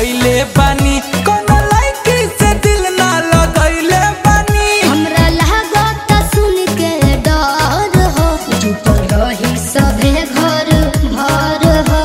कैले बानी कोनो लड़की से दिल ना लगैले बानी हमरा लागत सुन के डर हो जुटल रही सभे घर भर हो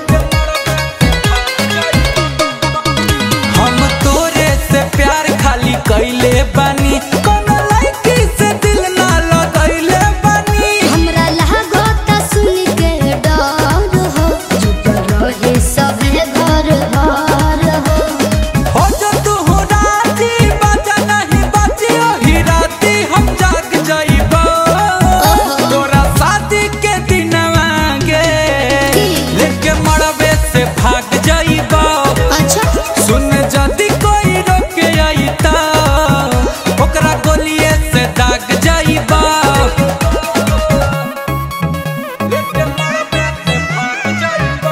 हम तोरे से प्यार खाली कैले बानी कोनो लड़की से दिल ना लगैले बानी हमरा लागत सुन के डर हो जुटल रही सभे घर भर हो हो जो तू हो राती बाजा नहीं बाजी ओही राती हम जाग जाइबो तोरा शादी के दिनवा गे लेके मरबे से भाग जाइबो अच्छा सुन जदी कोई रोके आई ता ओकरा गोलिए से दाग जाइबो लेके मरबे से भाग जाइबो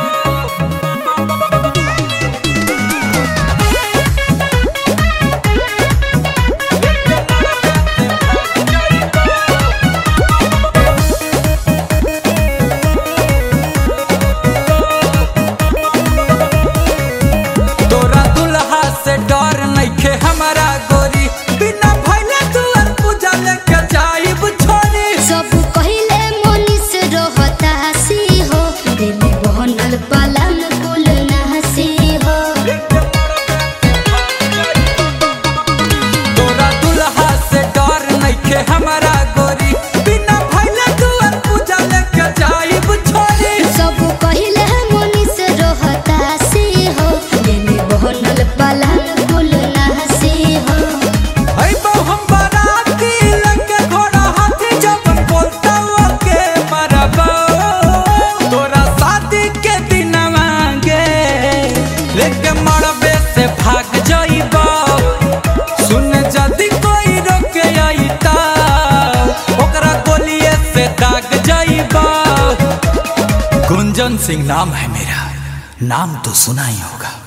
तोरा दुल्हा से डर नइखे हमारा गोरी बिना भइले दुआर पूजा लेके जाइब छोरी सब पहिले मनीष रहता हसी हो दिल बनल पलन कुल नहसी हो तोरा दुल्हा से डर नइखे हमारा गोरी बिना भइले दुआर पूजा लेके जाइब छोरी सब पहिले मनीष रहता हसी हो दिल बनल पलन कुल नहसी हो अइबो हम बाराती लेके घोड़ा हाथी जब बोलता ओके मरबो तोरा शादी के दिनवा गे लेके मरबे से भाग जाइबो सुन जदी कोई रोके आई ता ओकरा गोलिए से दाग जाइबो गुंजन सिंह नाम है मेरा नाम तो सुना ही होगा